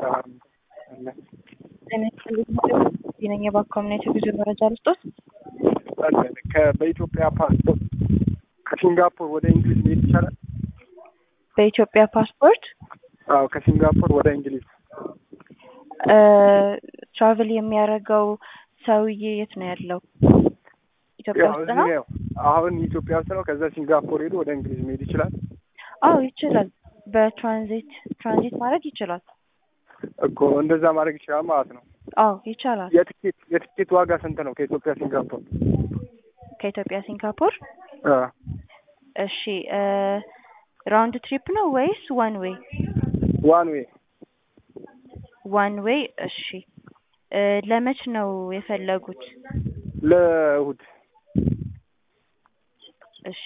ጤና ይስጥልኝ ነኝ የባኮምኔት የጉዞ መረጃ ልስጦት። በኢትዮጵያ ፓስፖርት ከሲንጋፖር ወደ እንግሊዝ መሄድ ይቻላል? በኢትዮጵያ ፓስፖርት አዎ፣ ከሲንጋፖር ወደ እንግሊዝ ትራቭል የሚያደርገው ሰውዬ የት ነው ያለው? ኢትዮጵያ ያው ውስጥ እዚህ ነው? ነው። አሁን ኢትዮጵያ ውስጥ ነው። ከዛ ሲንጋፖር ሄዶ ወደ እንግሊዝ መሄድ ይችላል አዎ ይችላል። በትራንዚት ትራንዚት ማድረግ ይችላል። እኮ እንደዛ ማድረግ ይችላል ማለት ነው። አዎ ይቻላል። የትኬት የትኬት ዋጋ ስንት ነው ከኢትዮጵያ ሲንጋፖር? ከኢትዮጵያ ሲንጋፖር አ እሺ ራውንድ ትሪፕ ነው ወይስ ዋን ዌይ? ዋን ዌይ ዋን ዌይ እሺ እ ለመች ነው የፈለጉት? ለእሁድ እሺ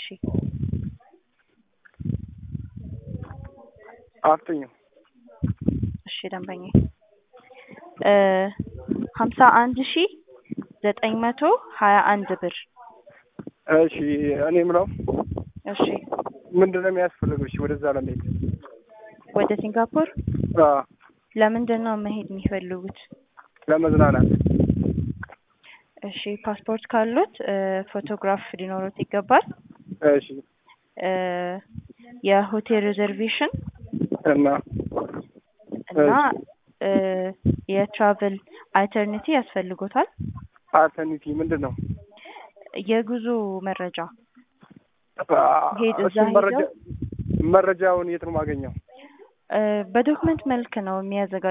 አፍጥኙ። እሺ ደንበኛ እ ሀምሳ አንድ ሺ ዘጠኝ መቶ ሀያ አንድ ብር እሺ እኔ የምለው እሺ ምንድን ነው የሚያስፈልገው? እሺ ወደዛ ለመሄድ ወደ ሲንጋፖር አ ለምንድን ነው መሄድ የሚፈልጉት? ለመዝናናት እሺ ፓስፖርት ካሉት እ ፎቶግራፍ ሊኖሩት ይገባል። እሺ እ የሆቴል ሪዘርቬሽን እና እና እ የትራቭል አልተርኒቲ ያስፈልጎታል። አልተርኒቲ ምንድን ነው? የጉዞ መረጃ አ ሄድ እዛ እሱን መረጃ ሄደው መረጃውን የት ነው የማገኘው? እ በዶክመንት መልክ ነው የሚያዘጋ